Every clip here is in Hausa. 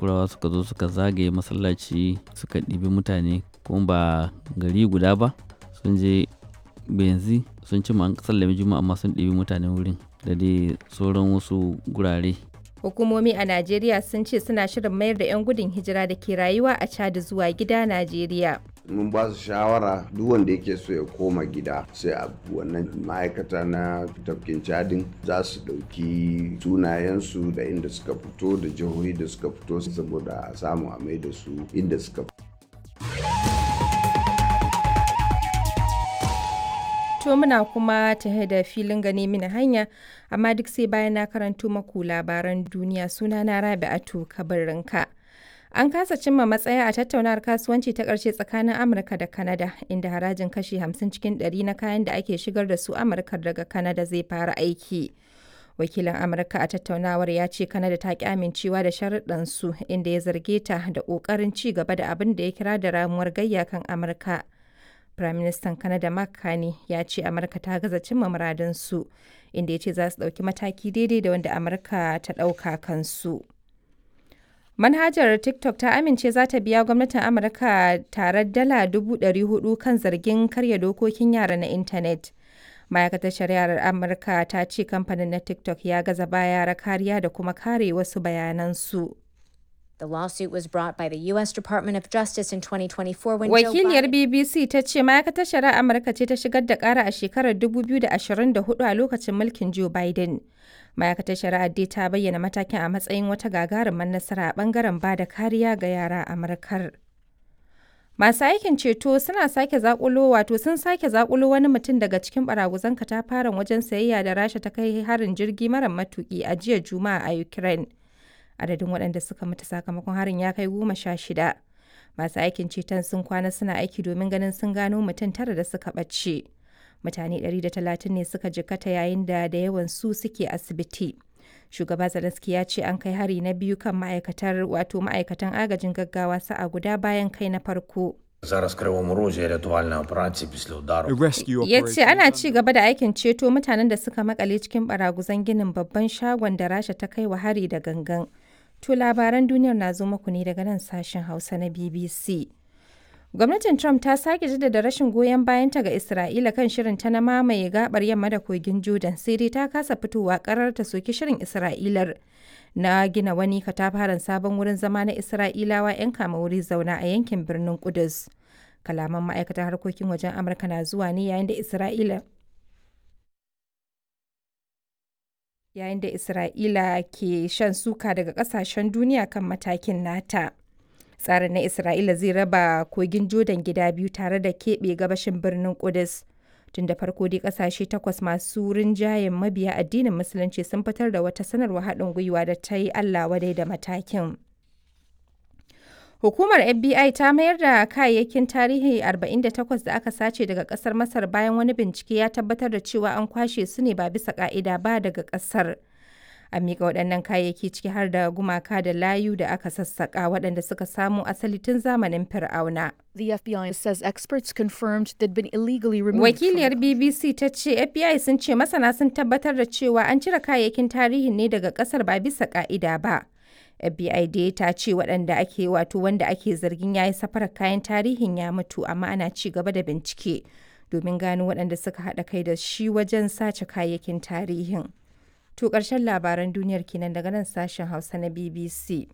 lakurawa suka zo suka zagaye masallaci suka ɗibi mutane kuma ba gari guda ba sun je benzi sun ci an sallami juma'a amma sun ɗibi mutane wurin da dai sauran wasu gurare Hukumomi a Najeriya sun ce suna shirin mayar da 'yan gudun hijira da ke rayuwa a Chad zuwa gida Najeriya. mun ba su shawara duk wanda yake so ya koma gida sai a wannan ma'aikata na tafkin cadin za su ɗauki sunayensu da inda suka fito da jihohi da suka fito saboda a samu a mai da su inda suka fito To muna kuma tahe da filin gane mini hanya, amma duk sai bayan na karanto maku labaran duniya suna na Rabi'atu kabarinka. An kasa cimma matsaya a tattaunawar kasuwanci ta ƙarshe tsakanin Amurka da Kanada, inda harajin kashi 50 cikin 100 na kayan da ake shigar da su Amurka daga Kanada zai fara aiki. Wakilin Amurka a tattaunawar ya ce Kanada ta ƙi amincewa da sharuɗansu inda ya zarge ta da ƙoƙarin ci gaba da abin da ya kira da ramuwar gayya kan Amurka. Firaministan Kanada Mark Carney ya ce Amurka ta gaza cimma muradinsu, inda ya ce za su ɗauki mataki daidai da wanda Amurka ta ɗauka kansu. Manhajar TikTok ta amince za ta biya gwamnatin Amurka tare dala dubu ɗari hudu kan zargin karya dokokin yara na intanet. Ma'aikatar shari'ar Amurka ta ce kamfanin na TikTok ya gaza ba yara kariya da kuma kare wasu bayanansu. The lawsuit was brought by the U.S. Department of Justice in 2024 when Wakiliyar Joe Biden... BBC ta ce ma'aikatar shari'ar Amurka ce ta shigar da ƙara a shekarar 2024 a lokacin mulkin Joe Biden. Ma'aikatar shari'ar dai ta bayyana matakin a matsayin wata gagarumar nasara a ɓangaren ba da kariya ga yara a Amurkar. Masu aikin ceto suna sake zakulo wato sun sake zakulo wani mutum daga cikin baraguzan katafaren wajen sayayya da Rasha ta kai harin jirgi mara matuki a jiya Juma'a a Ukraine. Adadin waɗanda suka mutu sakamakon harin ya kai goma sha shida. Masu aikin ceton sun kwana suna aiki domin ganin sun gano mutum tara da suka ɓace. Mutane 130 ne suka jikkata yayin da da yawan su suke asibiti. Shugaba Zelensky ya ce an kai hari na biyu kan ma'aikatar wato ma'aikatan agajin gaggawa sa'a guda bayan kai na farko. Зараз в Кривому Розі рятувальна операція після удару. Ya ce ana ci gaba da aikin ceto mutanen da suka makale cikin baraguzan ginin babban shagon da Rasha ta kai wa hari da gangan. To labaran duniyar na zo muku ne daga nan sashen Hausa na BBC. Gwamnatin Trump ta sake jaddada rashin goyon bayanta ga Isra'ila kan shirin ta na mamaye gabar yamma da kogin Jordan sai dai ta kasa fitowa karar ta soki shirin Isra'ilar na gina wani katafaren sabon wurin zama na Isra'ilawa 'yan kama wuri zauna a yankin birnin Kudus. Kalaman ma'aikatar harkokin wajen Amurka na zuwa ne yayin da Isra'ila yayin da Isra'ila ke shan suka daga kasashen duniya kan matakin nata. Tsarin na Isra'ila zai raba kogin Jordan gida biyu tare da keɓe gabashin birnin Kudus. Tun da farko dai kasashe takwas masu rinjayen mabiya addinin Musulunci sun fitar da wata sanarwa haɗin gwiwa da ta yi Allah wadai da matakin. Hukumar FBI ta mayar da kayayyakin tarihi 48 da aka sace daga kasar Masar bayan wani bincike ya tabbatar da cewa an kwashe su ne ba bisa ka'ida ba daga kasar. A miƙa waɗannan kayayyaki ciki har da gumaka da layu da aka sassaƙa waɗanda suka samo asali tun zamanin Fir'auna. The FBI says experts confirmed they'd been illegally removed. from Wakiliyar the BBC ta ce FBI sun ce masana sun tabbatar da cewa an cire kayayyakin tarihin ne daga ƙasar ba bisa ka'ida ba. FBI dai ta ce waɗanda ake wato wanda ake zargin ya yi safarar kayan tarihin ya mutu amma ana ci gaba da bincike domin gano waɗanda suka haɗa kai da shi wajen sace kayayyakin tarihin. To ƙarshen labaran duniyar kenan daga nan sashen Hausa na BBC.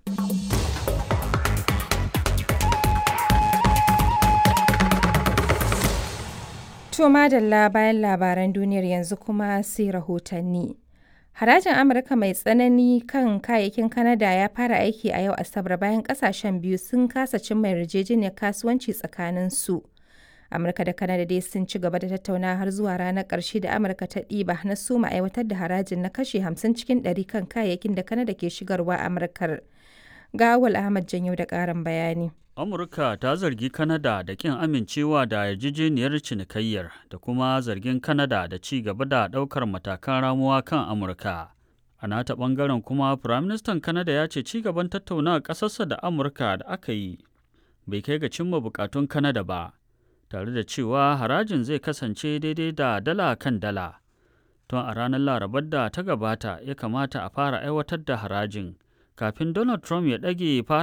To madalla bayan labaran duniyar yanzu kuma sai rahotanni. Harajin Amurka mai tsanani kan kayayyakin Kanada ya fara aiki a yau Asabar bayan kasashen biyu sun kasa cimma yarjejeniyar kasuwanci tsakanin su. Amurka da Kanada dai sun ci gaba da tattauna har zuwa ranar ƙarshe da Amurka ta ɗiba na suma aiwatar da harajin na kashe 50 cikin 100 kan kayayyakin da Kanada ke shigarwa Amurkar. Ga Awal Ahmad Janyo da ƙarin bayani. Amurka ta zargi Kanada da ƙin amincewa da yarjejeniyar cinikayyar da kuma zargin Kanada da ci gaba da ɗaukar matakan ramuwa kan Amurka. A nata ɓangaren kuma, Firaministan Kanada ya ce ci gaban tattaunawa ƙasarsa da Amurka da aka yi bai kai ga cimma buƙatun Kanada ba, tare da cewa harajin zai kasance daidai da dala kan dala. Tun a ranar Larabar da ta gabata ya kamata a fara aiwatar da harajin, kafin Donald Trump ya ɗage fara